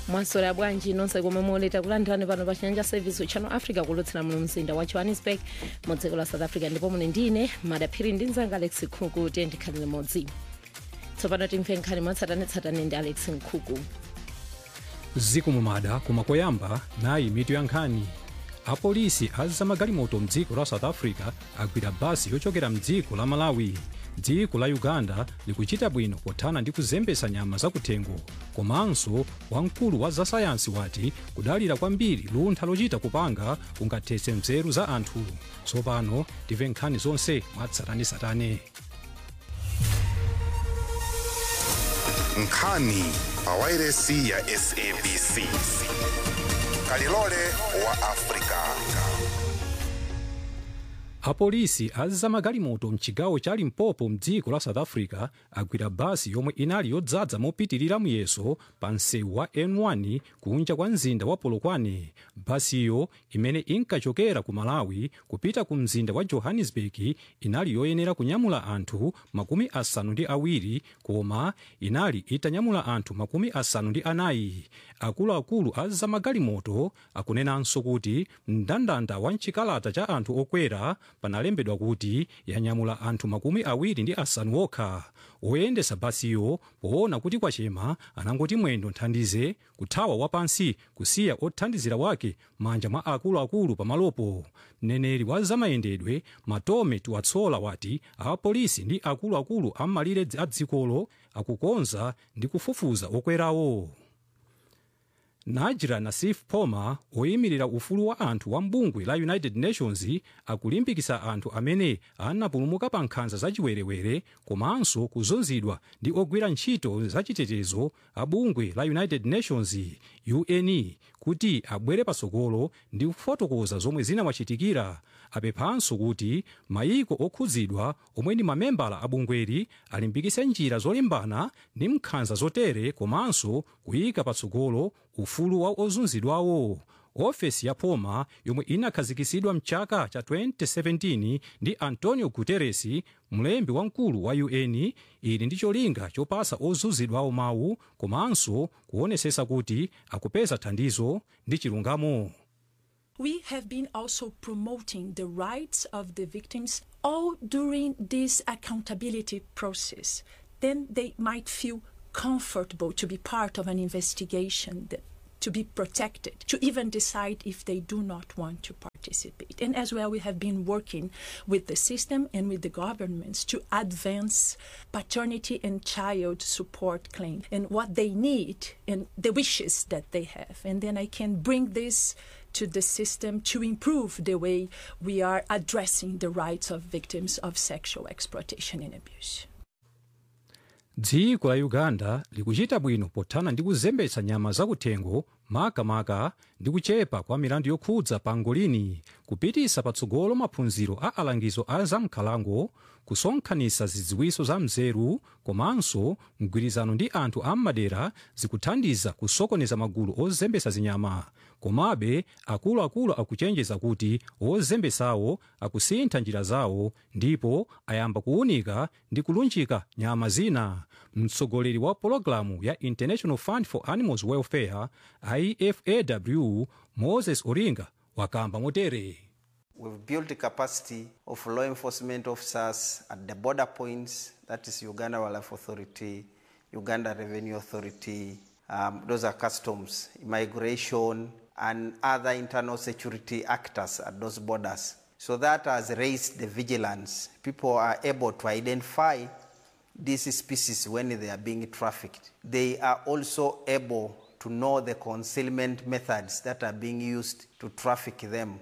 mwaswera bwanji nonse komwe moleta kulandirani pano pa chiyanja service channel africa kulutsira muno mzinda wa johannesburg mu dziko la south africa ndipo mune ndine madaphiri ndi mzanga alex nkhuku tiye ndikhale limodzi tsopano timve nkhani mwatsatanetsatane ndi alex nkhuku zikumumada koma koyamba nayi mitu ya nkhani apolisi azamagalimoto mdziko la south africa agwira basi yochokera mdziko la malawi dziko la uganda likuchita bwino pothana ndi kuzembesa nyama zakuthengo komanso wamkulu wa zasayansi wati kudalira kwambiri luntha lochita kupanga kungathetse nzeru za anthu tsopano timve nkhani zonse mwatsatanetsatane nkhani pawairesi ya sabc kalilole wa afrika apolisi azamagalimoto mchigawo cha limpopo mdziko la south africa agwira basi yomwe inali yodzaza mopitirira muyeso pa msewu wa n1 kunja kwa mzinda wa polokwane basiyo imene inkachokera ku malawi kupita ku mzinda wa johannesburg inali yoyenera kunyamula anthu makumi asanu ndi awiri koma inali itanyamula anthu makumi asanu ndi anayi akuluakulu azamagalimoto akunenanso kuti mndandanda wa mchikalata cha anthu okwera panalembedwa kuti yanyamula anthu makumi awiri ndi asanu okha oyendesa basiyo poona kuti kwachema anangoti mwendo nthandize kuthawa wapansi kusiya othandizira wake manja mwa akuluakulu pamalopo mneneri wa zamayendedwe matome tiwatsola wati apolisi ndi akuluakulu ammalire a dzikolo akukonza ndi kufufuza okwerawo najira nasif poma oyimirira ufulu wa anthu wa mbungwe la united nations akulimbikitsa anthu amene anapulumuka pa nkhanza zachiwerewere komanso kuzunzidwa ndi ogwira ntchito zachitetezo a bungwe la united nations un kuti abwere patsogolo ndi kufotokoza zomwe zinawachitikira apemphanso kuti mayiko okhudzidwa omwe ndi mamembala a bungweli alimbikitse njira zolimbana ndi nkhanza zotere komanso kuyika patsogolo ufulu wa ozunzidwawo ofesi ya poma yomwe inakhazikitsidwa mchaka cha 2017 ndi antonio guterres mlembi wamkulu wa un ili ndi cholinga chopasa ozunzidwawo mawu komanso kuonesesa kuti akupeza thandizo ndi chilungamo We have been also promoting the rights of the victims all during this accountability process. Then they might feel comfortable to be part of an investigation, that, to be protected, to even decide if they do not want to participate. And as well, we have been working with the system and with the governments to advance paternity and child support claim and what they need and the wishes that they have. And then I can bring this to the system to improve the way we are addressing the rights of victims of sexual exploitation and abuse. dziko la uganda likuchita bwino pothana ndi kuzembetsa nyama zakuthengo makamaka ndi kuchepa kwa milandu yokhudza pangolini kupitisa patsogolo maphunziro a alangizo a zamkhalango kusonkhanitsa zidziwiso za mzeru komanso mgwirizano ndi anthu ammadera zikuthandiza kusokoneza magulu ozembesa zinyama komabe akuluakulu akuchenjeza kuti ozembesawo akusintha njira zawo ndipo ayamba kuwunika ndi kulunjika nyama zina mtsogoleri wa pologalamu ya international fund for animals welfare ifaw moses oringa wakamba motere We've built the capacity of law enforcement officers at the border points, that is Uganda Wildlife Authority, Uganda Revenue Authority, um, those are customs, immigration, and other internal security actors at those borders. So that has raised the vigilance. People are able to identify these species when they are being trafficked. They are also able to know the concealment methods that are being used to traffic them.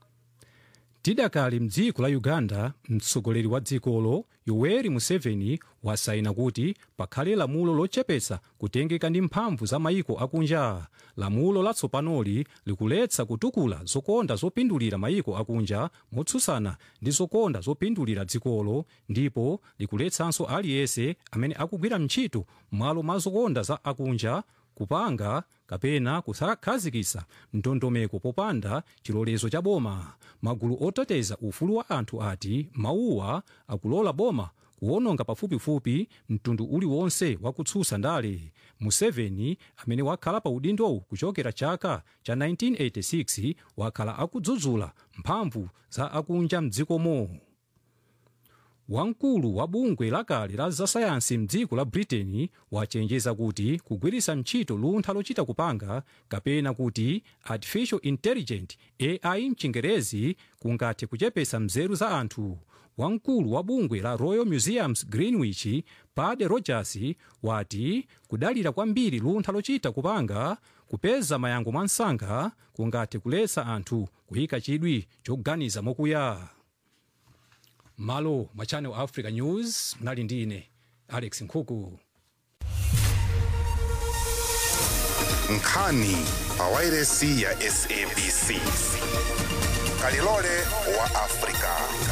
tidakali mdziko la uganda mtsogoleri wa dzikolo yoweri museveni wasaina kuti pakhale lamulo lochepetsa kutengeka ndi mphamvu za mayiko akunja lamulo latsopanoli likuletsa kutukula zokonda zopindulira mayiko akunja motsutsana ndi zokonda zopindulira dzikolo ndipo likuletsanso aliyense amene akugwira ntchito m'malo mwa zokonda za akunja kupanga kapena kusakhazikitsa ndondomeko popanda chilolezo cha boma magulu oteteza ufulu wa anthu ati mawuwa akulola boma kuwononga pafupifupi mtundu uliwonse wakutsutsa ndale museveni amene wakhala pa udindowu kuchokera chaka cha 1986 wakhala akudzudzula mphamvu za akunja mdzikomo wamkulu wa bungwe lakale la zasayansi mdziko la britain wachenjeza kuti kugwiritsa ntchito luntha lochita kupanga kapena kuti artificial intelligent ai mchingerezi kungathe kuchepetsa mzeru za anthu wamkulu wa bungwe la royal museums greenwich pade rogers wati kudalira kwambiri luntha lochita kupanga kupeza mayankho mwansanga kungathe kuletsa anthu kuyika chidwi choganiza mokuya malo mwa channel africa news mnali ndi ine alex nkhuku nkhani pa wairesi ya sabc kalilole wa afrika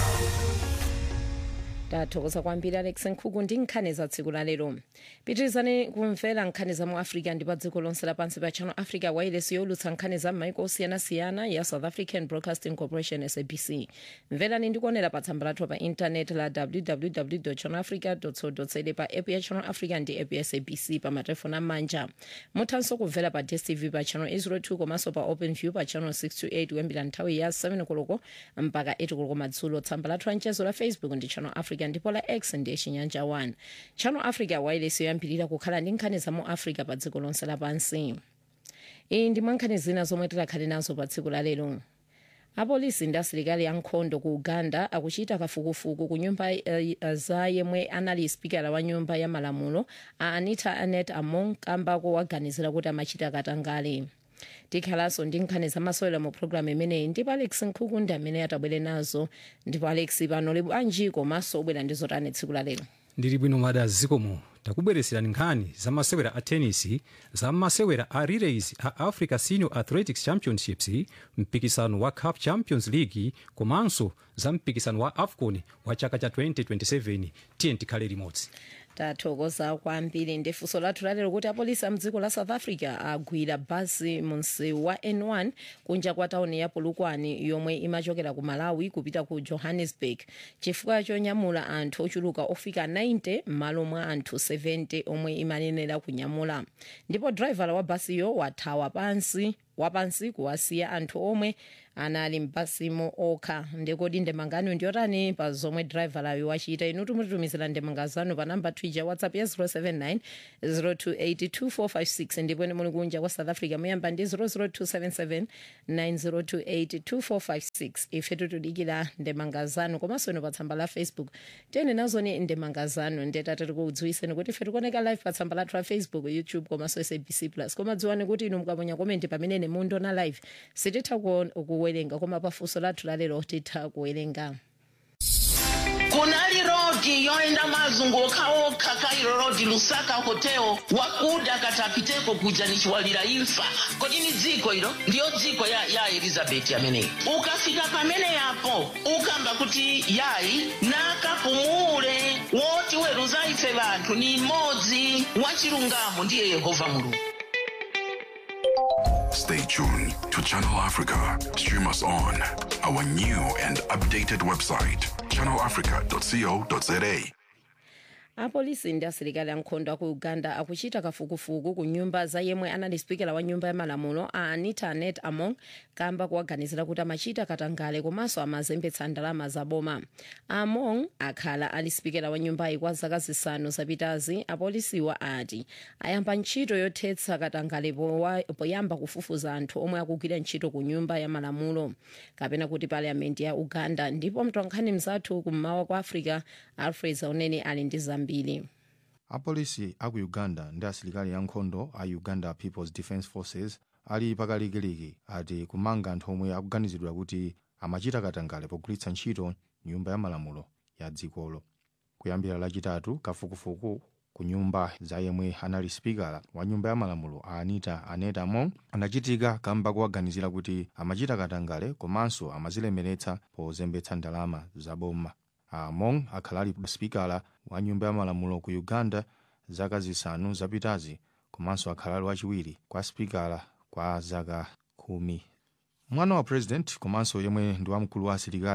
tathokoza kwambiri alex nkhuku ndi nkhani za tsiku la lero pitirizani kumvera nkhani za mu africa ndi pa dziko lonse lapansi pa channel africa wairesi yolutsa nkhani za m'maiko osiyanasiyana ya south african broadcasting corporation sabc mverani ndi kuonera pa tsamba lathu pa intaneti la www channel africa co za pa app ya channel africa ndi app ya sabc pa matelefoni amanja muthanso kumvera pa dstv pa channel 802 komanso pa open view pa channel 628 kuyambira nthawi ya 7 koloko mpaka 8 koloko madzulo tsamba lathu la mchezo la facebook ndi channel africa ndipo la x ndi chinyanja 1 channel africa wireless yoyambirira kukhala ndi nkhani za mu africa pa dziko lonse lapansi iyi ndi mwa nkhani zina zomwe tikhale nazo pa tsiku la lero apolisi ndi asilikali ankhondo ku uganda akuchita kafukufuku ku nyumba uh, za yemwe anali spikala wa nyumba ya malamulo a anita anet among kambako waganizira kuti amachita katangale tikhalanso ndi nkhani zamasewera mu programu imeneyi ndipo alex nkhuku ndi amene atabwere nazo ndipo alex pano li bwanji komanso ubwera ndi zotani tsiku la lero ndili bwino mada zikomo takubweretserani nkhani za masewera a tenisi za masewera a relays a africa senior athletics championships mpikisano wa cup champions league komanso za mpikisano wa afcon wa chaka cha 2027 tiye tikhale limodzi tathokoza kwambiri ndi funso lathu lalero kuti apolisi a mdziko la south africa agwira basi mu msewu wa n1 kunja kwa tauni ya polokwane yomwe imachokera ku malawi kupita ku johannesburg chifukwa chonyamula anthu ochuluka ofika 90 m'malo mwa anthu 70 omwe imanenera kunyamula ndipo driver wa basiyo wathawa pansi wapansi kuwasiya anthu omwe anali mbasimo okha ndikodi ndemangano ndiyotani pa zomwe drivalayo wachita inu timutitumizira ndemanga zanu pa namba twitter whatsapp ya 079 0282456 ndipo muli kunja kwa south africa muyamba ndi 00277 90282456 ife tutudikira ndemanga zanu komanso ino pa tsamba la facebook tiyeni nazoni ndemanga zanu ndetati tikudziwiseni kuti ife tikuoneka live pa tsamba lathu la facebook youtube komanso sabc plus koma dziwani kuti inu mukaponya komenti pamene mundiona live sititha kuwerenga koma pafunso lathu lalero titha kuwerenga kunali rodi yoenda mazunguka okha kairo rodi lusaka hotel wakuda katapiteko kuja nichiwalira imfa kodi ni dziko ilo ndiyo dziko ya, ya elizabeti ameneyi ukafika pamene yapo ukamba kuti yayi nakapumule woti weruza ife vanthu ni mmodzi wachilungamo ndiye yehova mulungu Stay tuned to Channel Africa. Stream us on our new and updated website, channelafrica.co.za. apolisi ndi asilikali ankhondo aku uganda akuchita kafukufuku ku nyumba za yemwe anali spikala wa nyumba ya malamulo a anita anet among kamba kuwaganizira kuti amachita katangale komanso amazembetsa ndalama zaboma among akhala ali spikala wa nyumbayi kwa zaka zisanu zapitazi apolisiwa ati ayamba ntchito yothetsa katangale powa- poyamba kufufuza anthu omwe akugwira ntchito ku nyumba ya malamulo kapena kuti parliament ya uganda ndipo mtolankhani mzathu kummawa kwa africa alfred zauneni ali ndi zambiri apolisi aku uganda ndi asilikali ankhondo a uganda peoples defence forces ali pakalikiliki ati kumanga anthu omwe akuganizidwa kuti amachita katangale pogwiritsa ntchito nyumba ya malamulo ya dzikolo kuyambira lachitatu kafukufuku ku nyumba za yemwe anali spikala wa nyumba ya malamulo a anita anet among anachitika kamba kuwaganizira kuti amachita katangale komanso amazilemeretsa pozembetsa ndalama zaboma among akhala ali spikala wa nyumba ya malamulo ku uganda zaka zisanu zapitazi komanso akhala ali wachiwiri kwa spikala kwa zaka khumi mwana wa president komanso yemwe ndi wamkulu wa asilikali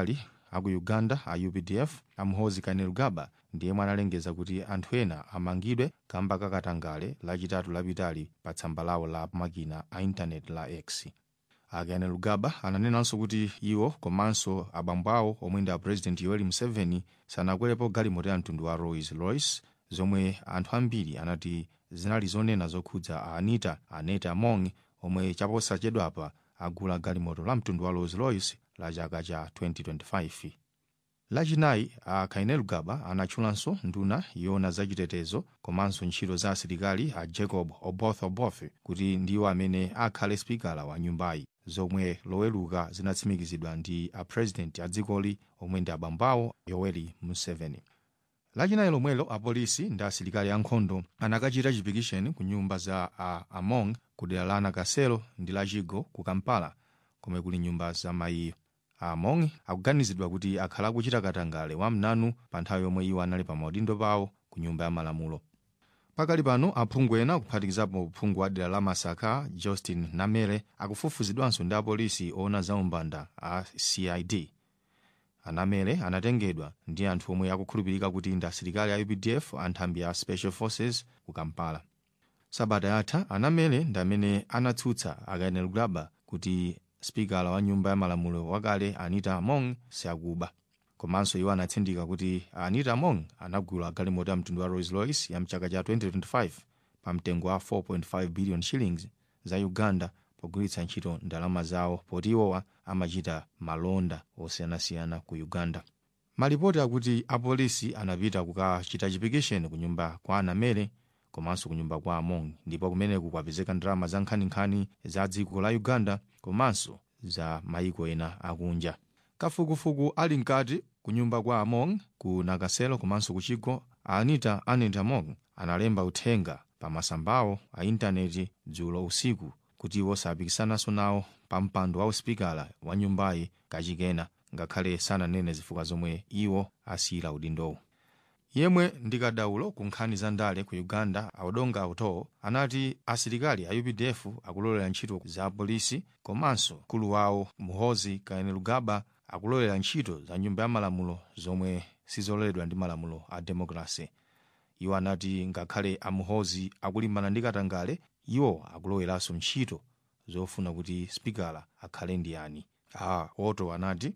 aku uganda a updf amhozi kainerugaba ndiye analengeza kuti anthu ena amangidwe kamba kakatangale lachitatu lapitali pa tsamba lawo la makina a intaneti la x a kainerugaba ananenanso kuti iwo komanso abambo awo omwe ndi a president yoweri museveni sanakwerepo galimoto ya mtundu wa rolls royce zomwe anthu ambiri anati zinali zonena zokhudza a anita aneta among omwe chaposachedwapa agula galimoto la mtundu wa rolls royce la chaka cha 2025 lachinayi a kainerugaba anatchulanso nduna yona zachitetezo komanso ntchito za asilikali a jacob oboth oboth kuti ndiwo amene akhale spikala wa nyumbayi zomwe loweluka zinatsimikizidwa ndi a president a dzikoli omwe ndi abambo awo yoweri museveni lachinayi lomwelo apolisi ndi asilikali ankhondo anakachita chipikisheni ku nyumba za a among ku dera la nakasero ndi lachigo ku kampala komwe kuli nyumba za mayiyo among akuganizidwa kuti akhala akuchita katangale wamnanu pa nthawi yomwe iwo anali pa maudindo pawo ku nyumba ya malamulo pakali pano aphungu ena kuphatikizapo phungu wa dera la masaka justin namere akufufuzidwanso ndi apolisi oona za umbanda a cid anamere anatengedwa ndi anthu omwe akukhulupirika kuti ndi asilikali a updf anthambi ya special forces ku kampala sabata yatha anamere ndi amene anatsutsa a kainerugaba kuti spikala wa nyumba ya malamulo wakale anita among siakuba komanso iwo anatsindika kuti anita among anagula galimoto ya mtundu wa rolls royce ya mchaka cha 2025 pa mtengo wa 4.5 billion shillings za uganda pogwiritsa ntchito ndalama zawo poti iwowa amachita malonda osiyanasiyana ku uganda malipoti akuti apolisi anapita kukachita chipikisheni ku nyumba kwa anamere komanso ku nyumba kwa among ndipo kumeneku kwapezeka ndalama za nkhaninkhani za dziko la uganda komanso za mayiko ena akunja kafukufuku ali mkati ku nyumba kwa among ku nakasero komanso ku chigo anita anet among analemba uthenga pa masambawo a intaneti dzulo usiku kuti iwo sapikisanaso nawo pa mpando wa uspikala wa nyumbayi kachikena ngakhale sananene zifukwa zomwe iwo asiyira udindowo yemwe ndi kadaulo ku nkhani za ndale ku uganda audonga auto anati asilikali a updf akulolera ntchito za polisi komanso mkulu wawo muhozi kainerugaba akulolera ntchito za nyumba ya malamulo zomwe sizololedwa ndi malamulo a demokrasi iwo anati ngakhale amuhozi akulimbana ndi katangale iwo akuloweranso ntchito zofuna kuti spikala akhale ndi yani a oto anati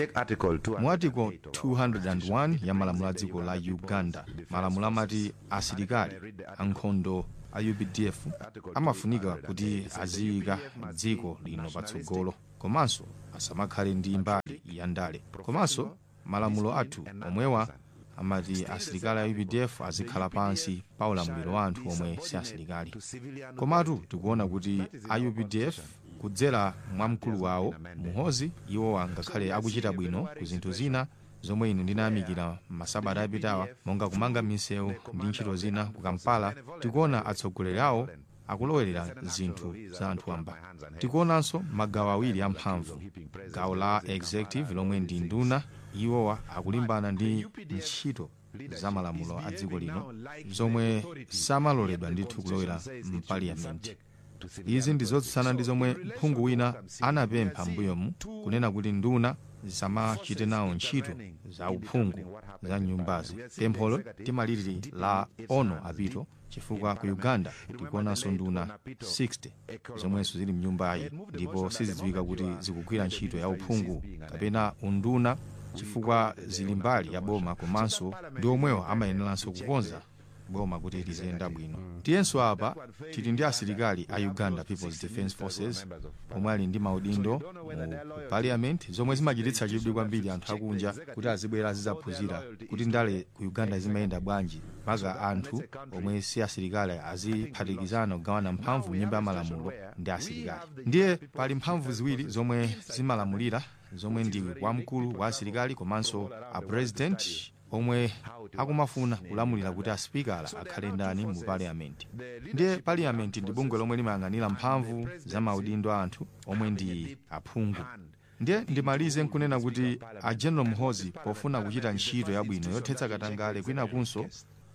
mu article 201 ya malamulo a dziko la uganda malamulo amati asilikali ankhondo a updf amafunika kuti aziyika dziko lino patsogolo komanso asamakhale ndi mbali ya ndale komanso malamulo athu omwewa amati asilikali a updf azikhala pansi pa ulamuliro wa anthu omwe si asilikali komatu tikuona kuti a updf kudzera mwa mkulu wawo muhozi iwo angakhale akuchita bwino ku zinthu zina zomwe ine ndinayamikira masabata apitawa monga kumanga misewu ndi ntchito zina ku kampala tikuona atsogoleri awo akulowerera zinthu za anthu amba tikuonanso magawo awiri amphamvu gawo la executive lomwe ndi nduna iwowa akulimbana ndi ntchito za malamulo a dziko lino zomwe samaloledwa ndithu kulowera mpaliyamenti izi ndi zotsutsana ndi zomwe mphungu wina anapempha mbuyomu kunena kuti nduna zisamachite nawo ntchito za uphungu za nyumbazi pempholo timaliri la ono apito chifukwa ku uganda tikuonanso nduna 60 zomwenso zili mnyumbayi ndipo sizidziwika kuti zikugwira ntchito ya uphungu kapena unduna chifukwa zili mbali ya boma komanso ndi omwewo amayeneranso kukonza boma kuti liziyenda bwino tiyenso apa tili ndi asilikali a uganda peoples defence forces omwe ali ndi maudindo mu parliament zomwe zimachititsa chidwi kwambiri anthu akunja kuti azibwera azidzaphunzira kuti ndale ku uganda zimayenda bwanji mpaka anthu omwe si asilikali aziphatikizana kugawana mphamvu m'nyumba ya malamulo ndi asilikali ndiye pali mphamvu ziwiri zomwe zimalamulira zomwe ndi wamkulu wa asilikali komanso a president omwe akumafuna kulamulira kuti aspikala akhale ndani mu parliament ndiye parliament ndi bungwe lomwe limayang'anira mphamvu za maudindo a anthu omwe ndi aphungu ndiye ndimalize nkunena kuti a general muhozi pofuna kuchita ntchito yabwino yothetsa katangale kwinakunso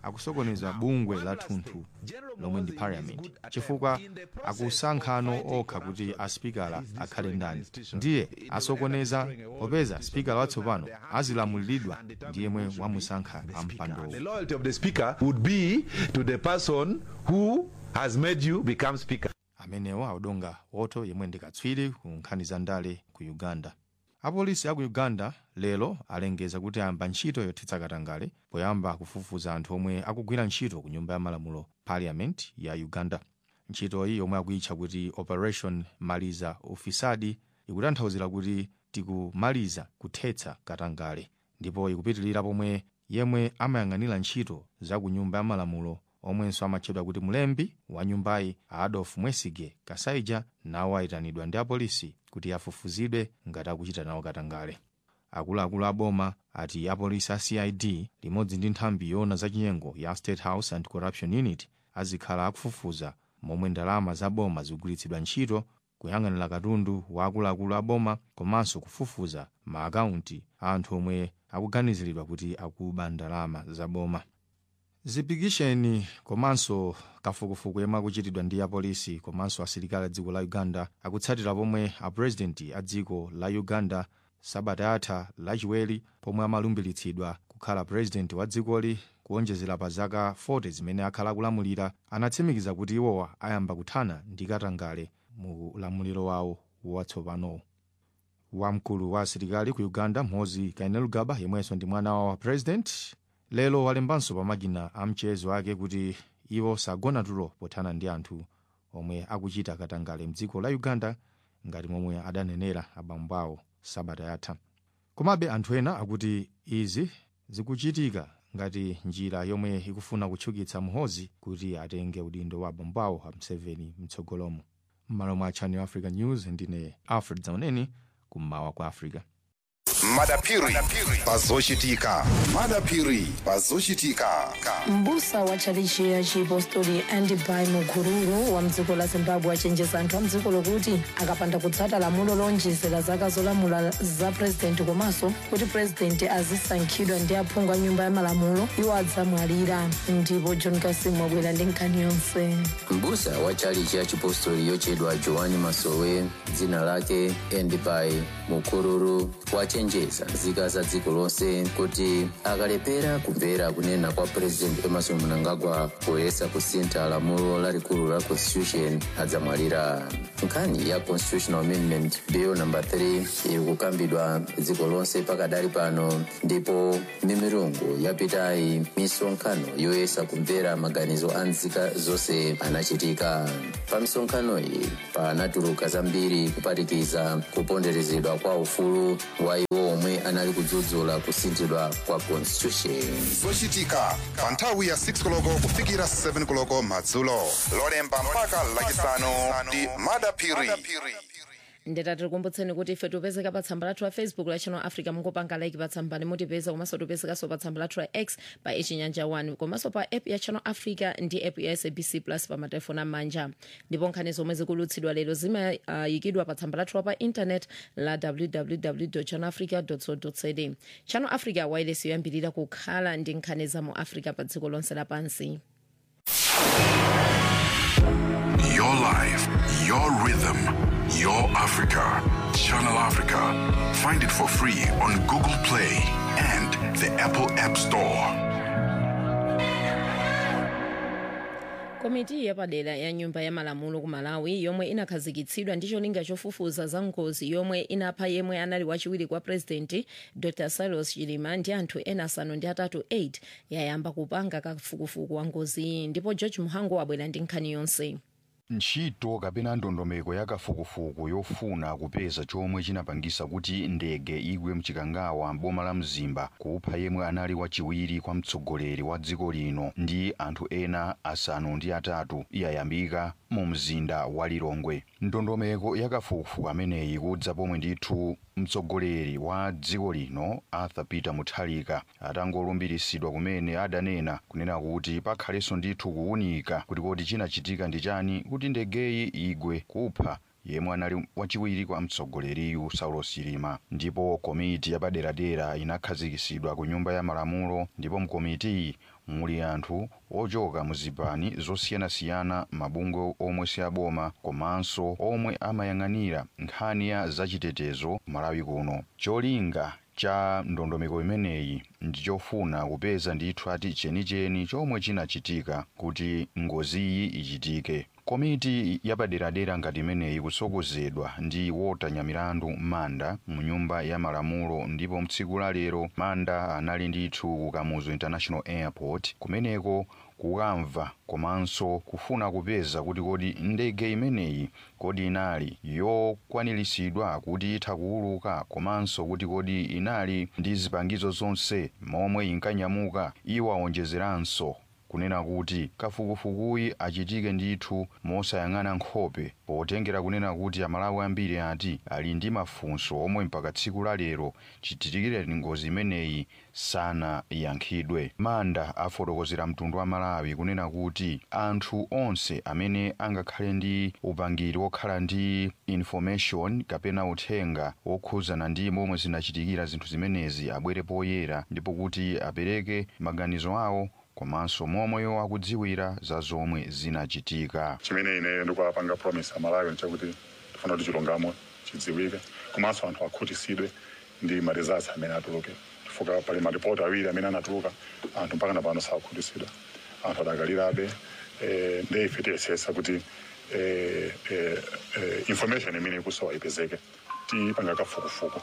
akusokoneza bungwe la thunthu lomwe ndi parliament chifukwa akusankhano okha kuti aspikala akhale ndani ndiye asokoneza popeza spikala watsopano azilamuliridwa ndi yemwe wamusankha ampandowo The loyalty of the speaker would be to the person who has made you become speaker. amenewo audonga woto yemwe ndi katswiri ku nkhani za ndale ku uganda apolisi aku uganda lero alengeza kuti ayamba ntchito yothetsa katangale poyamba kufufuza anthu omwe akugwira ntchito ku nyumba ya malamulo parliament ya uganda ntchitoyi yomwe akuyitcha kuti operation maliza ufisadi ikutanthauzira kuti tikumaliza kuthetsa katangale ndipo ikupitirira pomwe yemwe amayang'anira ntchito za ku nyumba ya malamulo omwenso amatchedwa kuti mlembi wa nyumbayi adolf mwesige kasaija nawo ayitanidwa ndi apolisi kuti afufuzidwe ngati akuchita nawo katangale akuluakulu a boma ati apolisi a cid limodzi ndi nthambi yoona zachinyengo ya state house and corruption unit azikhala akufufuza momwe ndalama za boma zikugwiritsidwa ntchito kuyang'anira katundu wa akuluakulu a boma komanso kufufuza maakaunti a anthu omwe akuganiziridwa kuti akuba ndalama za boma zipikisheni komanso kafukufuku yemwe akuchitidwa ndi apolisi komanso asilikali a dziko la uganda akutsatira pomwe apurezidenti a dziko la uganda sabata yatha lachiwiri pomwe amalumbiritsidwa kukhala purezidenti wa dzikoli kuonjezera pa zaka 40 zimene akhala akulamulira anatsimikiza kuti iwowa ayamba kuthana ndi katangale mu ulamuliro wawo watsopanowo wamkulu wa asilikali ku uganda mhozi kainerugaba yemwenso ndi mwana wa president lero walembanso pa makina a mchezo wake kuti iwo sagona tulo pothana ndi anthu omwe akuchita katangale mdziko la uganda ngati momwe adanenera abambo awo sabata yatha komabe anthu ena akuti izi zikuchitika ngati njira yomwe ikufuna kutchukitsa muhozi kuti atenge udindo wa abambo awo a mseveni mtsogolomo m'malo mwa channel africa news ndine alfred zauneni kummawa kwa africa madapiri pazochitika madapiri pazochitika mbusa wa tchalichi ya chipostori andibai mukururu wa mdziko la zimbabwe achenjeza anthu a mdziko lokuti akapanda kutsata lamulo lonjezera zaka zolamula za purezidenti komanso kuti purezidenti azisankhidwa ndi aphungu a nyumba ya malamulo iwo adzamwalira ndipo john kasimu wabwera ndi nkhani yonse mbusa wa tchalichi ya chipostori yochedwa joani masowe dzina lake endibai mukururu wachenjeza nzika za dziko lonse kuti akalepera kumvera kunena kwa president emerson mnangagwa poyesa kusintha lamulo lalikulu la constitution adzamwalira nkhani ya constitutional amendment bill number 3 iri kukambidwa dziko lonse pakadali pano ndipo mimirungu yapitayi misonkhano yoyesa kumvera maganizo a nzika zonse anachitika pa misonkhano iyi panatuluka zambiri kuphatikiza kuponderezedwa kwa ufulu wa iwo omwe anali kudzudzula kusinthidwa kwa constitution zochitika pa nthawi ya 6 koloko kufikira 7 koloko madzulo lolemba mpaka lachisanu ndi madapiri ndeta tikukumbutseni kuti ife tipezeka pa tsamba lathu la facebook la channel africa mungopanga like pa tsamba limutipeza komanso tipezekanso pa tsamba lathu la x pa ichinyanja 1 komanso pa app ya channel africa ndi app ya sabc plus pa matelefoni amanja ndipo nkhani zomwe zikulutsidwa lero zimayikidwa uh, pa tsamba lathu la pa intanet la www channel africa co za channel africa wireless yoyambirira kukhala ndi nkhani za mu africa pa dziko lonse lapansi Your life, your rhythm, your Africa. Channel Africa. Find it for free on Google Play and the Apple App Store. komiti yapadera ya nyumba ya malamulo ku malawi yomwe inakhazikitsidwa ndi cholinga chofufuza za ngozi yomwe inapha yemwe anali wachiwiri kwa purezidenti dr cyrus chilima ndi anthu ena asanu ndi atatu 8 yayamba kupanga kafukufuku wa ngozi iyi ndipo george muhango wabwera ndi nkhani yonse ntchito kapena ndondomeko ya kafukufuku yofuna kupeza chomwe chinapangisa kuti ndege igwe mchikangawa mboma la mzimba kupha yemwe anali wachiwiri kwa mtsogoleri wa dziko lino ndi anthu ena asanu ndi atatu yayambika mu mzinda wa lilongwe ndondomeko ya kafukufuku ameneyi kudza pomwe ndithu mtsogoleri wa dziko lino arthur peter mutharika atangolumbiritsidwa kumene adanena kunena kuti pakhalenso ndithu kuwunika kuti kodi chinachitika ndi chani kuti ndegeyi igwe kupha yemwe anali wachiwiri kwa mtsogoleriyu saulos chilima ndipo komiti yapaderadera inakhazikisidwa ku nyumba ya malamulo ndipo mkomitiyi muli anthu ochoka mu zipani zosiyanasiyana mabungwe omwe si aboma komanso omwe amayang'anira nkhani ya zachitetezo malawi kuno cholinga cha ndondomeko imeneyi ndichofuna kupeza ndithu ati chenicheni chomwe chinachitika kuti ngoziyi ichitike komiti yapaderadera ngati imeneyi kutsogozedwa ndi wotanya milandu manda mu nyumba ya malamulo ndipo mtsiku la lero manda anali ndithu ku kamuzu international airport kumeneko kukamva komanso kufuna kupeza kuti kodi ndege imeneyi kodi inali yokwaniritsidwa kuti itha kuuluka komanso kuti kodi inali ndi zipangizo zonse momwe inkanyamuka iwo awonjezeranso kunena kuti kafukufukuyi achitike ndithu mosayang'ana nkhope potengera kunena kuti amalawi ambiri ati ali ndi mafunso omwe mpaka tsiku la lero chitikire ngozi imeneyi sanayankhidwe manda afotokozera mtundu wa malawi kunena kuti anthu onse amene angakhale ndi upangiri wokhala ndi information kapena uthenga wokhuzana ndi momwe zinachitikira zinthu zimenezi abwere poyera ndipo kuti apereke maganizo awo komanso momwe akudziwira za zomwe zinachitika chimene ine ndikuwapanga promise amalawi nchakuti tifuna kuti chilungamo chidziwike komanso anthu akhutisidwe ndi ma results amene atuluke chifukwa pali maripoti awiri amene anatuluka anthu mpaka napano sakhutisidwa anthu adakalirabe eh, ndi ife tiyesesa kuti eh, eh, eh, information imene ikusowa ipezeke tipanga kafukufuku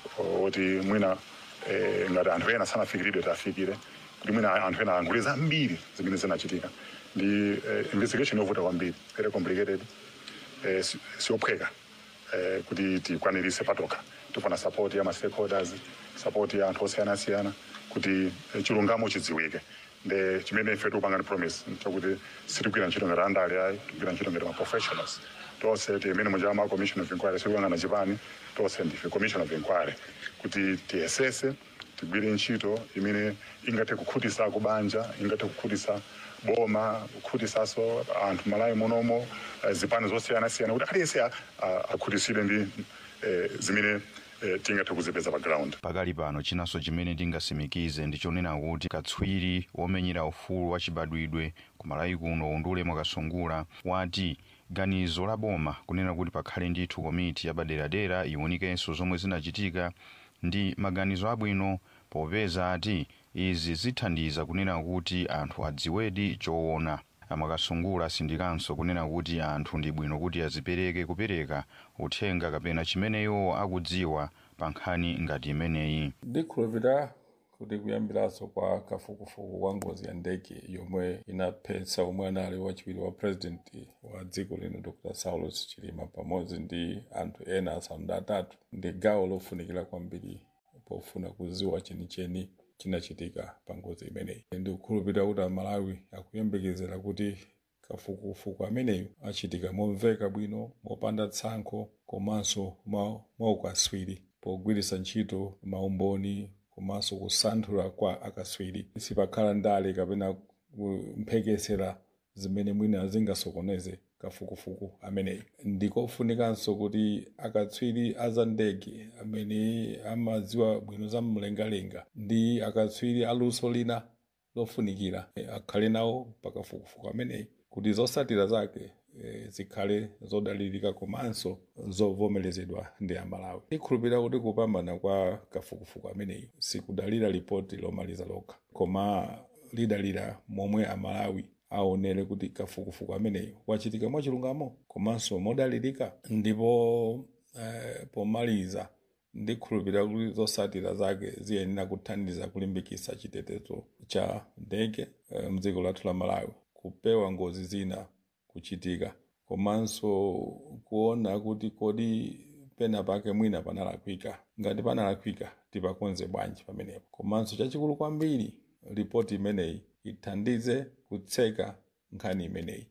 oti mwina eh, ngati anthu ena sanafikiridwe tafikire kuti mwina anthu ena alankhule zambiri zimene zinachitika ndi eh, investigation yovuta kwambiri very complicated eh, si- siophweka eh, kuti tikwanirise patokha tifuna support ya ma stakeholders support ya anthu osiyanasiyana kuti eh, chilungamo chidziwike nde chimene ife tikupanga ni promise chakuti sitigwira ntchito ngati andale ayi tigwira ntchito ngati ma professionals tonse timene munja ma commission of inquiry sikuyang'ana chipani tonse ndife commission of inquiry kuti tiyesese tigwire ntchito imene ingathe kukhutisa kubanja ingathe kukhutisa boma kukhutisaso anthu malawi munomo eh, zipani zosiyanasiyana kuti aliyense a- a- akhutisidwe ndi eh, zimene eh, tingathe kuzipeza pa ground pakali pano chinanso chimene tingasimikize ndichonena kuti katswiri womenyera ufulu wachibadwidwe ku malawi kuno undule mwakasungula wati ganizo la boma kunena kuti pakhale ndithu komiti yapaderadera iwunikenso zomwe zinachitika ndi maganizo abwino popeza ati izi zithandiza kunena kuti anthu adziwedi choona amakasungula asindikanso kunena kuti anthu ndi bwino kuti azipereke kupereka uthenga kapena chimene iwo akudziwa pa nkhani ngati imeneyi ndikhulupirira kuti kuyambiranso kwa kafukufuku kwa ngozi ya ndege yomwe inaphetsa omwe anali wachiwiri wa purezidenti wa dziko lino dr saulos chilima pamodzi ndi anthu ena asanu ndi atatu ndi gawo lofunikira kwambiri pofuna kuziwa chenicheni chinachitika pa ngozi imeneyi ndikukhulupirira kuti amalawi akuyembekezera kuti kafukufuku ameneyo achitika momveka bwino mopanda tsankho komanso mwa ukaswiri pogwiritsa ntchito maumboni komanso kusanthula kwa akaswiri sipakhala ndale kapena kumphekesera zimene mwina zingasokoneze kafukufuku ameneyi ndikofunikanso kuti akatswiri aza ndege amene amadziwa bwino za mlengalenga ndi akatswiri aluso lina lofunikira eh, akhale nawo pakafukufuku ameneyi kuti zosatira zake eh, zikhale zodalirika komanso zovomerezedwa ndi amalawi ndikhulupirira kuti kupambana kwa kafukufuku ameneyi sikudalira ripoti lomaliza lokha koma lidalira momwe amalawi aonere kuti kafukufuku ameneyi wachitika mwachilungamo komanso modalirika ndipo eh, pomaliza ndikhulupirira kuti zosatira zake ziyenera kuthandiza kulimbikitsa chitetezo cha ndege eh, mdziko lathu la malawi kupewa ngozi zina kuchitika komanso kuona kuti kodi pena pake mwina panalakwika ngati panalakwika tipakonze bwanji pamenepo komanso chachikulu kwambiri ripoti imeneyi ithandize kutseka nkhani imeneyi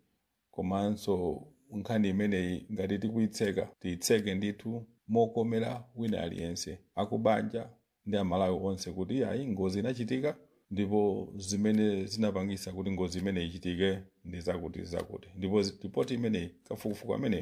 komanso nkhani imeneyi ngati tikuyitseka tiyitseke ndithu mokomera wina aliyense akubanja ndi amalawi onse kuti ayi ngozi inachitika ndipo zimene zinapangisa kuti ngozi imeneyi ichitike ndi zakuti zakuti ndipo zi- ripoti imeneyi kafukufuku ameneyi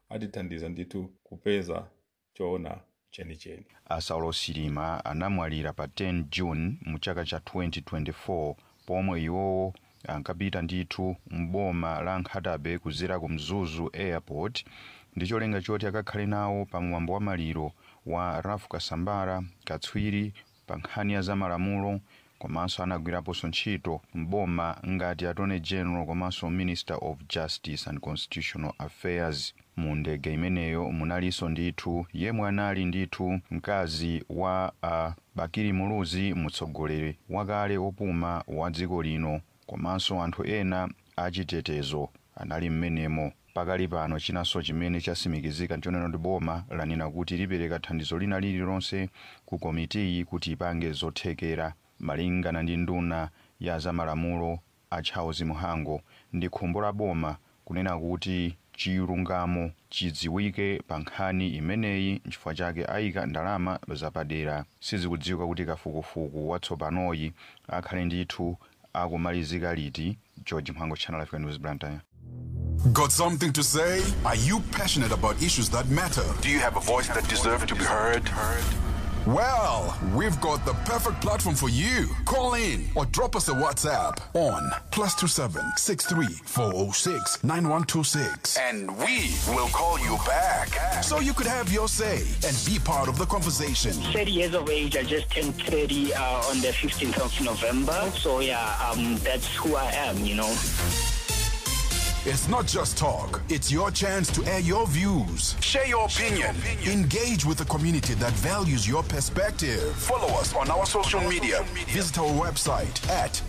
atithandiza ndithu kupeza choona chenicheni asaulo silima anamwalira pa 10 june mu chaka cha 2024 pomwe iwowo ankapita ndithu mboma la nkhatabe kuzera ku mzuzu airport ndi cholinga choti akakhale nawo pa mwambo wa maliro wa rafu kasambara katswiri pa nkhani ya zamalamulo komanso anagwiraponso ntchito mboma ngati attorney general komanso minister of justice and constitutional affairs mu ndege imeneyo munalinso ndithu yemwe anali ndithu mkazi wa uh, bakiri muluzi mtsogoleri wakale opuma wa dziko lino komanso anthu ena achitetezo anali mmenemo pakali pano chinanso chimene chasimikizika nchonena ndi boma lanena kuti lipereka thandizo lina lililonse ku komitiyi kuti ipange zothekera malingana ndi nduna ya zamalamulo a charles muhango ndi khumbo la boma kunena kuti chilungamo chidziwike pa nkhani imeneyi nchifukwa chake ayika ndalama zapadera sizikudziwika kuti kafukufuku watsopanoyi akhale ndithu akumalizika liti george mhango channel africa news blantyre Got something to say? Are you passionate about issues that matter? Do you have a voice that deserves to be heard? Well, we've got the perfect platform for you. Call in or drop us a WhatsApp on plus two seven six three four zero six nine one two six, And we will call you back. so you could have your say and be part of the conversation. 30 years of age. I just turned 30 uh, on the 15th of November. So yeah, um, that's who I am, you know. It's not just talk, it's your chance to air your views. Share your opinion. Engage with the community that values your perspective. Follow us on our social media. Visit our website at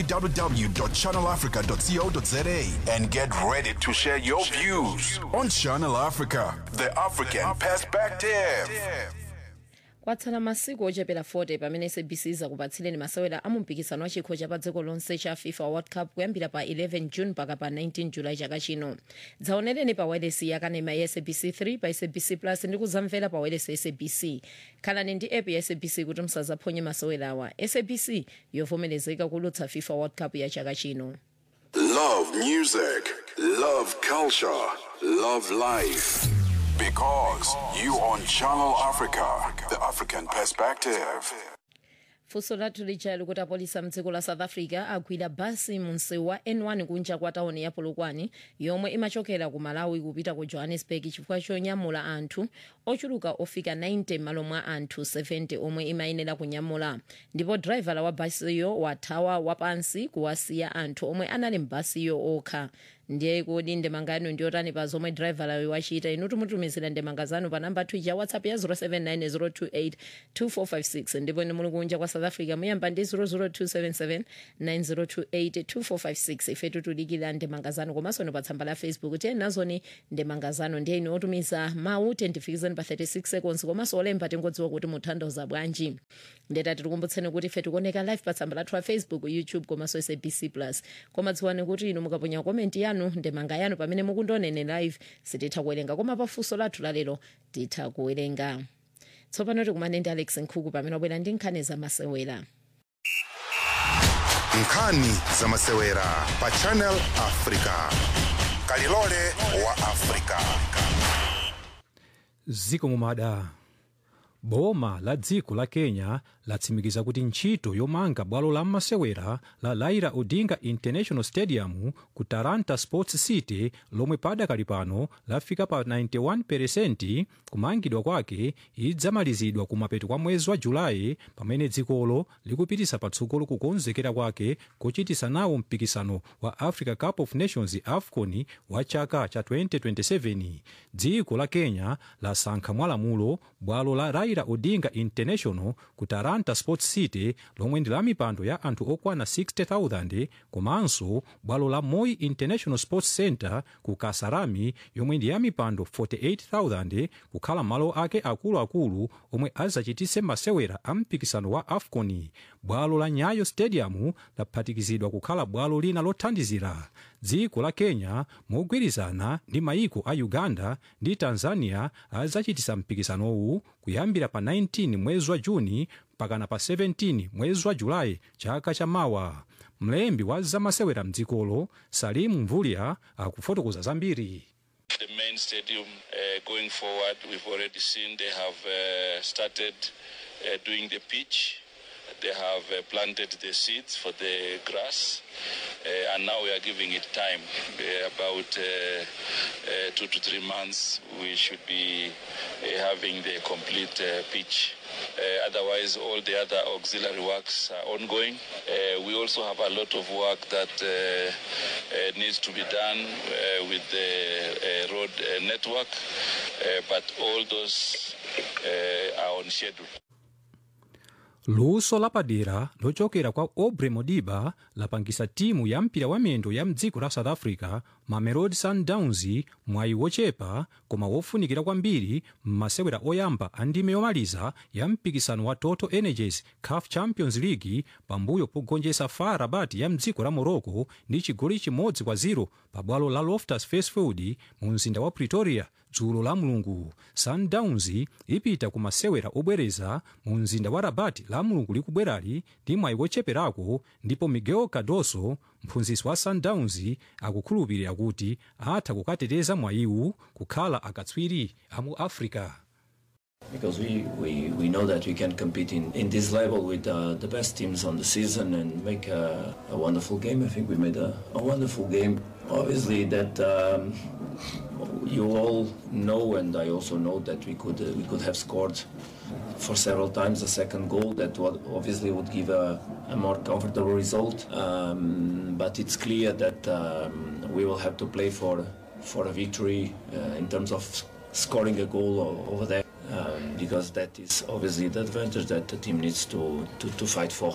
www.channelafrica.co.za And get ready to share your views on Channel Africa. The African Perspective. kwatsala masiku ochepera 40 pamene sabc izakupatsireni masewera a mumpikisano wa chikho cha pa dziko lonse cha fifa world cup kuyambira pa 11 june mpaka pa 19 julayi chaka chino dzaonereni pa wireless yakanema ya sabc 3 pa sabc plus ndi kuzamvera pa wireless ya sabc khalani ndi app ya sabc kuti musazaphonye masewerawa sabc yovomerezeka kulutsa fifa world cup ya chaka chino Love music, love culture, love life. Because you on Channel Africa, the African Perspective. funso lathu lija likuti apolisi mdziko la south africa agwira basi mu msewu wa n1 kunja kwa tauni ya polokwane yomwe imachokera ku malawi kupita ku johannesburg chifukwa chonyamula anthu ochuluka ofika 90 m'malo mwa anthu 70 omwe imayenera kunyamula ndipo draivala wa basiyo wathawa wapansi kuwasiya anthu omwe anali mbasiyo okha ndiye kodi ndemanga yanu ndiyotani pa zomwe drivalayo wachita inu tumutumizira ndemanga zanu pa namba twija whatsapp ya 079 028 ndipo ine muli kunja kwa south africa muyamba ndi 00277 9028 2456 ife tutudikira ndemanga zanu komanso ni pa tsamba la facebook tiye nazoni ndemanga zanu ndiye ine otumiza mawu tendifikizani pa 36 seconds komanso olemba tingodziwa kuti muthandoza bwanji ndetati tikumbutseni kuti ife tikuoneka live pa tsamba lathu la facebook youtube komanso sabc plus koma dziwani kuti inu mukaponya komenti yanu ndemanga yanu pamene mukundionene live sititha kuwerenga koma pafunso lathu lalero titha kuwerenga tsopano tikumane ndi alex nkhuku pamene wabwera ndi nkhani zamasewera nkhani zamasewera pa channel africa kalilole wa africa ziko mumada boma la dziko la kenya latsimikiza kuti ntchito yomanga bwalo la masewera la raila odinga international stadium ku taranta sports city lomwe padakali pano lafika pa 91 kumangidwa kwake idzamalizidwa kumapeto kwa mwezi wa julayi pamene dzikolo likupitisa patsogolo kukonzekera kwake kochitisa nawo mpikisano wa africa cup of nations afcon wa chaka cha 2027 dziko la kenya lasankha mwalamulo bwalo la raila odinga international ku taranta sports city lomwe ndi la mipando ya anthu okwana 60000 komanso bwalo la moi international sports center ku kasarami yomwe ndi ya mipando 48000 kukhala malo ake akuluakulu omwe azachitise masewera a mpikisano wa afcon bwalo la nyayo stadium laphatikizidwa kukhala bwalo lina lothandizira dziko la kenya mogwirizana ndi mayiko a uganda ndi tanzania azachitisa mpikisanowu kuyambira pa 19 mwezi wa juni mpakana pa 17 mwezi wa julayi chaka chamawa mlembi wa zamasewera mdzikolo salimu mvulya akufotokoza zambiri main stadium. Uh, going forward, we've already seen they have uh, started uh, doing the pitch. They have uh, planted the seeds for the grass, uh, and now we are giving it time. Uh, about uh, uh, two to three months, we should be uh, having the complete uh, pitch. Uh, otherwise, all the other auxiliary works are ongoing. Uh, we also have a lot of work that uh, uh, needs to be done uh, with the uh, road uh, network, uh, but all those uh, are on schedule. luso lapadera lochokera kwa aubrey modiba lapangisa timu ya mpira wa miyendo ya mdziko la south africa mamelodi sundowns mwayi wochepa koma wofunikira kwambiri m'masewera oyamba a ndime yomaliza ya mpikisano wa total energies caf champions league pambuyo pogonjetsa far rabat ya mdziko la morocco ndi chigoli chimodzi kwa 0 pa bwalo la loftus versfeld mu mzinda wa pretoria dzulo la mulungu sundowns ipita ku masewera obwereza mu mzinda wa rabat la mulungu likubwerali ndi mwayi wocheperako ndipo miguel cardoso mphunzitsi wa sundowns akukhulupirira kuti atha kukateteza mwayiwu kukhala akatswiri a mu africa because we, we, we know that we can compete in, in this level with uh, the best teams on the season and make a, a wonderful game. I think we made a, a wonderful game. Obviously, that um, you all know, and I also know that we could uh, we could have scored for several times a second goal. That would obviously would give a, a more comfortable result. Um, but it's clear that um, we will have to play for for a victory uh, in terms of scoring a goal o- over there. Um, because that is obviously the advantage that the team needs to, to, to fight for.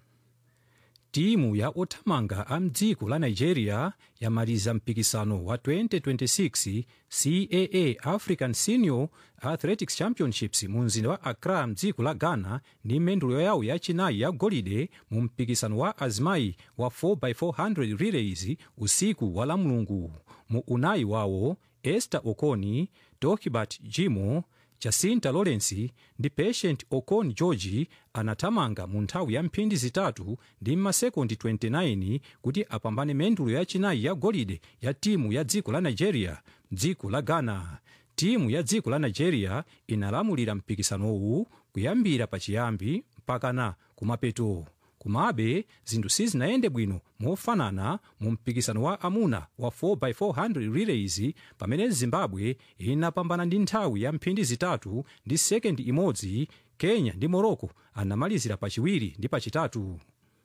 timu ya othamanga a mdziko la nigeria yamaliza mpikisano wa 2026 caa african senior athletics championships mu mzinda wa accra mdziko la ghana ndi mendulo yawo yachinayi ya golide mu mpikisano wa azimayi wa 4x400 relays usiku wa lamulungu mu unayi wawo esther okoni dohibert jimo jacinta lawrence ndi patient okon george anathamanga mu nthawi ya mphindi zitatu ndi masekondi 29 kuti apambane mendulo yachinayi ya golide ya timu ya dziko la nigeria dziko la ghana timu ya dziko la nigeria inalamulira mpikisanowu kuyambira pachiyambi mpakana kumapeto komabe zinthu sizinayende bwino mofanana mu mpikisano wa amuna wa 4x400 relays pamene zimbabwe inapambana ndi nthawi ya mphindi zitatu ndi sekendi imodzi kenya ndi morocco anamalizira pachiwiri ndi pachitatu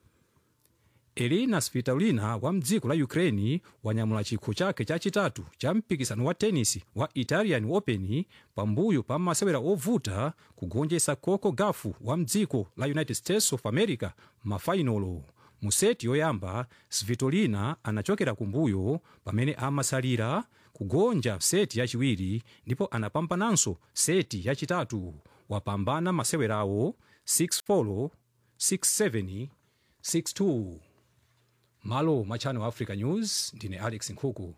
elina svitolina wa mdziko la ukraine wanyamula chikho chake chachitatu cha mpikisano wa tenisi wa italian open pambuyo pa masewera ovuta kugonjetsa coco gauff wa mdziko la united states of america mafainolo mu seti yoyamba svitolina anachokera kumbuyo pamene amasalira kugonja seti yachiwiri ndipo anapambananso seti yachitatu wapambana masewerawo 6-4 6-7 6-2 malo mwa channel africa news ndine alex nkhuku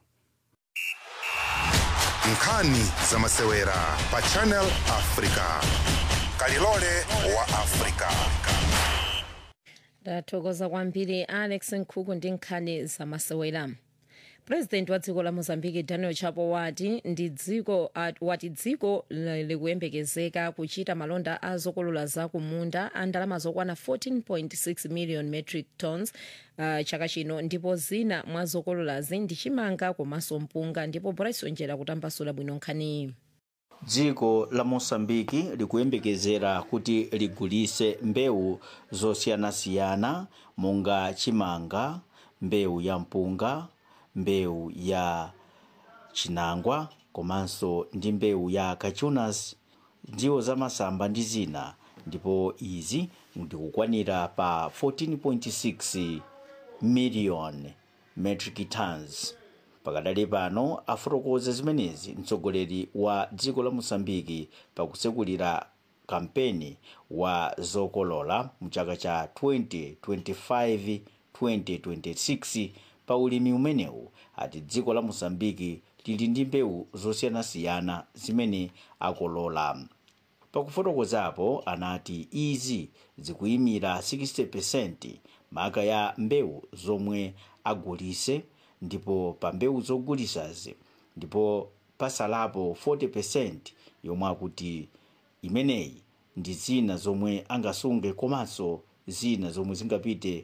nkhani za masewera pa channel africa kalilole wa africa ndathokoza kwambiri alex nkhuku ndi nkhani zamasewera purezidenti wa dziko la mozambique daniel chapo wati ndi dziko at- wati dziko li- likuyembekezeka kuchita malonda a zokolola zakumunda a ndalama zokwana 14.6 million metric tons uh, chaka chino ndipo zina mwa zokololazi ndi chimanga komanso mpunga ndipo bryson njera kutambasula bwino nkhaniyi dziko la mosambiki likuyembekezera kuti ligulise mbewu zosiyanasiyana monga chimanga mbewu ya mpunga mbewu ya chinangwa komanso ndi mbewu ya cachunas ndiwo zamasamba ndi zina ndipo izi ndikukwanira pa 14.6 million metric tons pakadali pano afotokoza zimenezi mtsogoleri wa dziko la mosambiki pakusekulira kampeni wa zokolola mchaka cha 2025-2026 pa ulimi umenewu ati dziko la mosambiki lili ndi mbewu zosiyanasiyana zimene akolola pakufotokozapo anati izi zikuyimira 60% maka ya mbewu zomwe agulise ndipo pa mbewu zogulisazi ndipo pasalapo 40 yomwe akuti imeneyi ndi zina zomwe angasunge komanso zina zomwe zingapite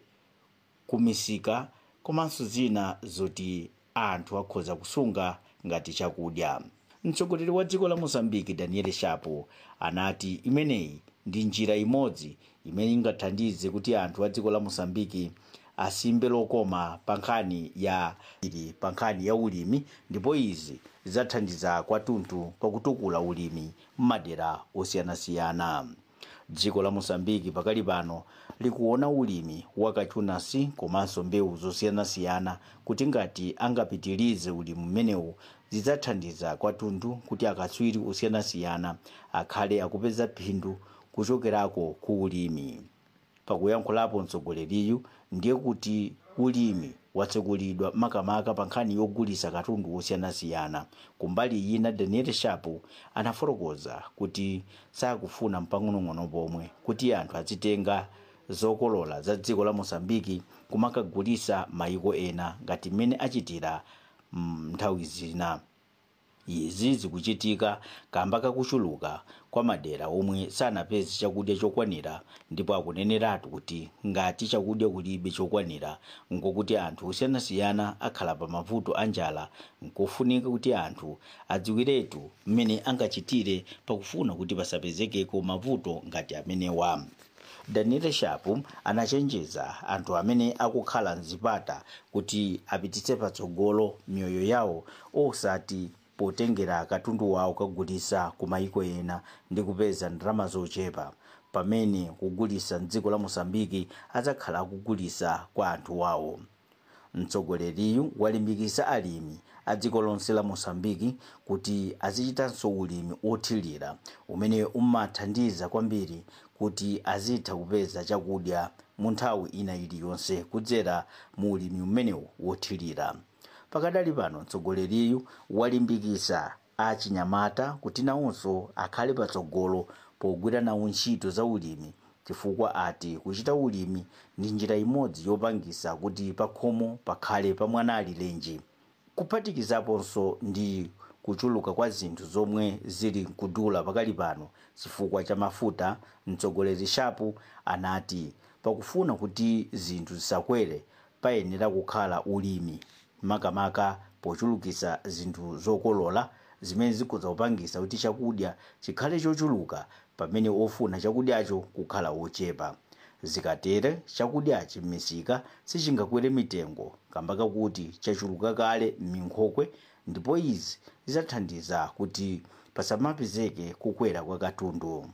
kumisika komanso zina zoti anthu akhoza kusunga ngati chakudya mtsogoleri wa dziko la mozambiki daniel shapo anati imeneyi ndi njira imodzi imene ingathandize kuti anthu a dziko la mozambiki asimbe lokoma pa nkhani ya ili pa nkhani ya ulimi ndipo izi zidzathandiza kwathunthu pakutukula ulimi m'madera osiyanasiyana dziko la mosambiki pakali pano likuona ulimi wakachunasi komanso mbewu zosiyanasiyana kuti ngati angapitirize ulimi umenewu zidzathandiza kwathunthu kuti akatswiri osiyanasiyana akhale akupeza phindu kuchokerako ku ulimi pakuyankhulapo mtsogoleriyu ndiye kuti ulimi watsekulidwa makamaka pa nkhani yogulisa katundu osiyanasiyana kumbali ina daniel shapo anafotokoza kuti sakufuna mpang'onong'ono pomwe kuti anthu azitenga zokolola za dziko la mosambiki kumakagulisa mayiko ena ngati mmene achitira nthawi zina izi zikuchitika kamba kakuchuluka kwa madera omwe sanapeze chakudya chokwanira ndipo akuneneratu kuti ngati chakudya kulibe chokwanira ngokuti anthu osiyanasiyana akhala pa mavuto a njala nkofunika kuti anthu adziwiretu mmene angachitire pakufuna kuti pasapezekeko mavuto ngati amenewa daniel shapo anachenjeza anthu amene akukhala mzipata kuti apititse patsogolo miyoyo yawo osati potengera katundu wawo kagulisa ku mayiko ena ndi kupeza ndalama zochepa pamene kugulisa mdziko la mosambiki adzakhala akugulisa kwa anthu wawo mtsogoleriyu walimbikisa alimi a dziko lonse la mosambiki kuti azichitanso ulimi othirira umene umathandiza kwambiri kuti azitha kupeza chakudya mu nthawi ina iliyonse kudzera mu ulimi umenewu wothirira pakadali pano mtsogoleriyu walimbikisa achinyamata kuti nawonso akhale patsogolo pogwira nawo ntchito za ulimi chifukwa ati kuchita ulimi ndi njira imodzi yopangisa kuti pakhomo pakhale pamwana alilenji kuphatikizaponso ndi kuchuluka kwa zinthu zomwe zili kudula pakali pano chifukwa cha mafuta mtsogoleri shapu anati pakufuna kuti zinthu zisakwere payenera kukhala ulimi makamaka pochulukisa zinthu zokolola zimene zikhoza kupangisa kuti chakudya chikhale chochuluka pamene ofuna chakudyacho kukhala wochepa zikatere chakudyachi m'misika sichingakwere mitengo kamba kakuti chachuluka kale m'minkhokwe ndipo izi zidzathandiza kuti pasamapezeke kukwera kwa katundu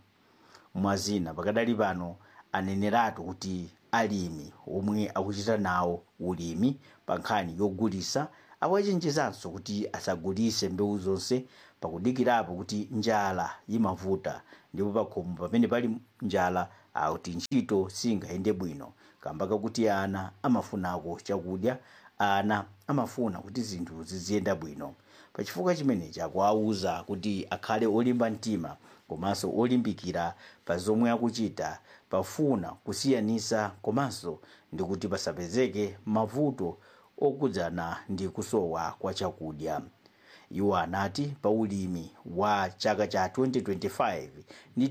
mwazina pakadali pano aneneratu kuti alimi omwe akuchita nawo ulimi pa nkhani yogulisa awachenjezanso kuti asagulise mbewu zonse pakudikirapo kuti njala imavuta ndipo pakhomo pamene pali njala akuti ntchito singayende bwino kamba kakuti ana amafunako chakudya ana amafuna kuti zinthu ziziyenda bwino pachifukwa chimenechi akuwauza kuti akhale olimba mtima komanso olimbikira pa zomwe akuchita pafuna kusiyanisa komanso ndi kuti pasapezeke mavuto okudzana ndi kusowa kwa chakudya iwo anati pa ulimi wa chaka cha 2025 ndi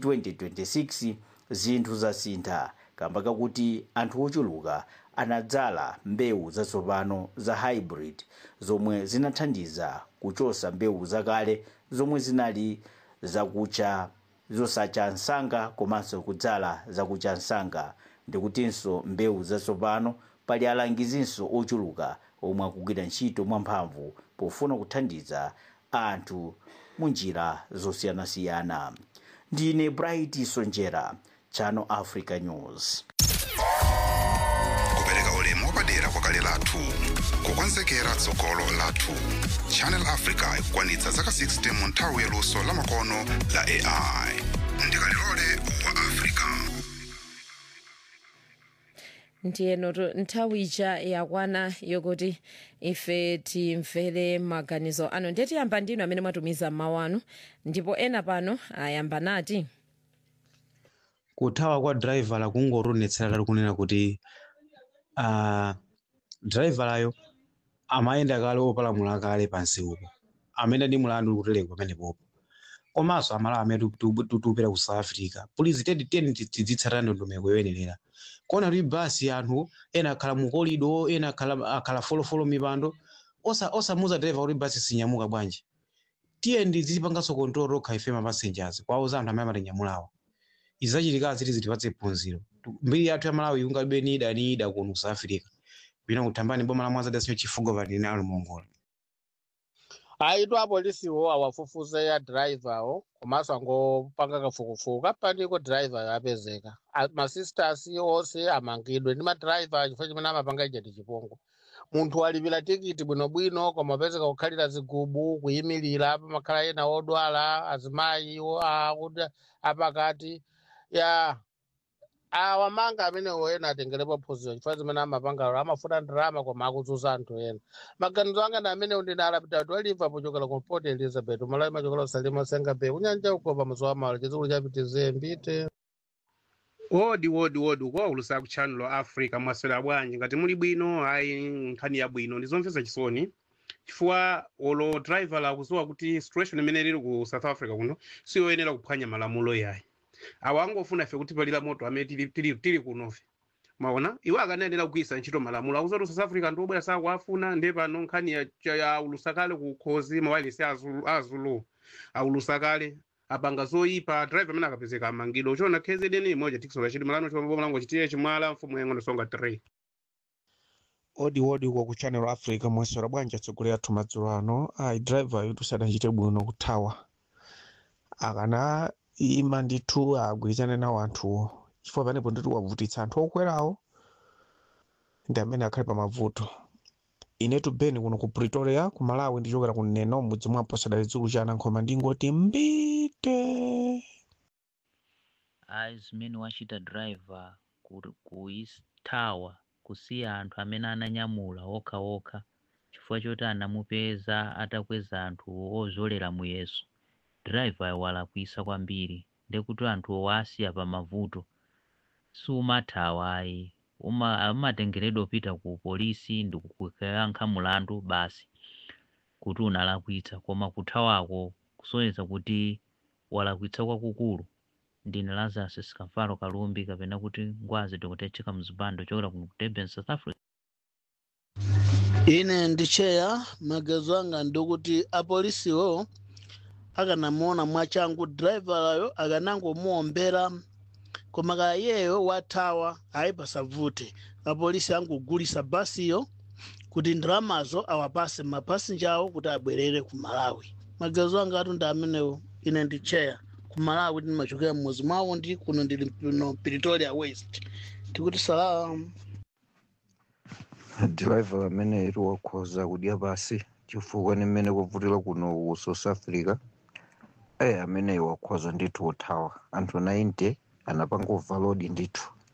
2026 zinthu zasintha kamba kakuti anthu ochuluka anadzala mbewu zatsopano za hybrid zomwe zinathandiza kuchosa mbewu zakale zomwe zinali zakucha zosacha msanga komanso kudzala zakucha msanga ndikutinso mbewu zatsopano pali alangizinso ochuluka omwe akugwira ntchito mwamphamvu pofuna kuthandiza anthu mu njira zosiyanasiyana ndine bright sonjera channel africa news kupereka ulemu wapadera kwakale lathu kukonzekera tsogolo lathu channel africa ikukwanitsa zaka 60 mu nthawi yaluso lamakono la ai ndikalilole wa africa ndiyenoto nthawi ija yakwana yokuti ife timvere maganizo anu ndiye tiyamba ndinu amene mwatumiza mawu anu ndipo ena pano ayamba nati kuthawa kwa driver kungotonetsera tali kunena kuti uh, driverayo amayenda kale opalamula kale pansi upo amene ndi mulandu kutelenga pamenepopo komanso amalawi amene tikupita ku south africa pulizi tedi teni tidzitsatira ndondomeko yoyenerera kuona kuti basi anthu ena akhala mukolido ena akhala akhala folofolo mipando osa osamuza driver kuti basi sinyamuka bwanji tiye ndizipanganso control rokha ife ma passengers kwauza anthu amene amatinyamulawo izachitika ziti zitipatse phunziro mbiri yathu ya malawi ingalibe ni ida ni ida kuno ku south africa pina kuthambani boma la mwanza dasinyo chifugo vatinalo mongola aitu apolisiwo awafufuze ya driverwo komanso angopanga kafukufuku kapandiko driver yapezeka A- masisters onse amangidwe ndi madriver chifukwa chimene amapanga ija ndi chipongwe munthu walipira tikiti bwinobwino koma apezeka kukhalira zigubu kuyimirira pamakhala ena odwala azimayi iwo akuti apakati ya awamanga amenewo ena atengerepo phunziro chifukwa zimene amapangalo amafuna ndalama koma akudzuza anthu ena maganizo anga ndi amenewo ndine alapitatu aliva pochokera ku port elizabeth umalawi machokera usalima senga bay kunyanja uko pamuzi wa malo chizukulu chapitize mbite wodi wodi wodi ukuwaulusa ku channel africa mwaswera bwanji ngati muli bwino ayi nkhani yabwino ndizomvetsa chisoni chifukwa olo driver lakuziwa kuti situation imene ili ku south africa kuno siyoyenera kuphwanya malamulo yayi awa angofuna ife kuti palira moto amene tili, tili, tili kunofe maona iwo akanayenera kugwisa ntchito malamulo akuza kuti south africa ndi obwera sakuafuna ndiye pano nkhani ya, cha- ya ulusakale ku khozi mawalisi azulu, azulu aulusakale apanga zoyipa driver amene akapezeka amangidwa uchona kzn imodja tikisola chidi malano chombo mlango chitiye chimwala mfumu yang'ono songa 3 odi odi uko ku channel africa mwesera bwanji atsogolera athu madzulo ano ayi driver yutu sadachite bwino kuthawa akana ima ndithu agwirizane nawo anthuwo chifukwa panepo ndithu wavutitsa anthu okwerawo ndi amene akhale pa mavuto inetu beni kuno ku pretoria ku malawi ndichokera ku neno mudzi mwa posada chikulu cha anankhoma ndingoti mbite ayi zimene wachita driver ku- kuyithawa kusiya anthu amene ananyamula okhaokha chifukwa choti anamupeza atakweza anthu ozolera muyeso driver walakwisa kwambiri ndekuti anthu wasiya pa mavuto siumathawa ayi uma umatengeredwa upita ku polisi ndi kukayankha mulandu basi kuti unalakwitsa koma kuthawako kusonyeza kuti walakwitsa kwakukulu ndine lazarus sikamfalo kalumbi kapena kuti ngwazi dokotecheka mzipando chokera kuno ku durban south africa ine ndicheya magezo anga ndikuti apolisiwo akanamuona mwachangu driverayo akanangomuombera koma kaya iyeyo wathawa ayi pasavute apolisi angogulisa basiyo kuti ndalamazo awapase mapasinja awo kuti abwerere ku malawi magezo anga atu ndi amenewo ine ndicheya ku malawi ndimachokera mmuzi mwawo ndi kuno ndili no pretoria west tikuti salamu driver amene iri wakhoza kudya basi chifukwa ni mmene kuvutira kuno ku south africa eh amene wakhoza ndithu uthawa anthu 90 anapanga overload ndithu